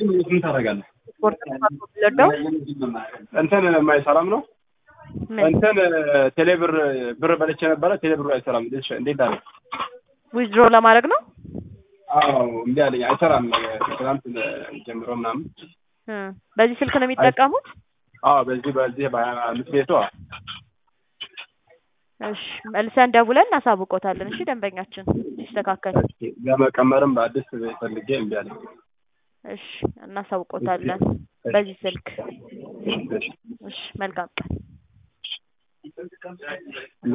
ምን ታደርጋለህ? ስፖርት ለዳው እንትን የማይሰራም ነው ምን እንትን ቴሌብር ብር በልቼ ነበረ። ቴሌብሩ አይሰራም። እንዴት እንዴት አለ? ዊዝድሮ ለማድረግ ነው። አዎ እምቢ አለኝ። አይሰራም። ትናንት ጀምሮ ምናምን እ በዚህ ስልክ ነው የሚጠቀሙት? አዎ በዚህ በዚህ በሀያ አምስት ቤቷ እሺ መልሰን ደውለን እናሳውቆታለን። እሺ ደንበኛችን ሲስተካከል ለመቀመርም በአዲስ ፈልጌ እምቢ አለኝ። እሺ እናሳውቆታለን በዚህ ስልክ። እሺ መልካም ቀን።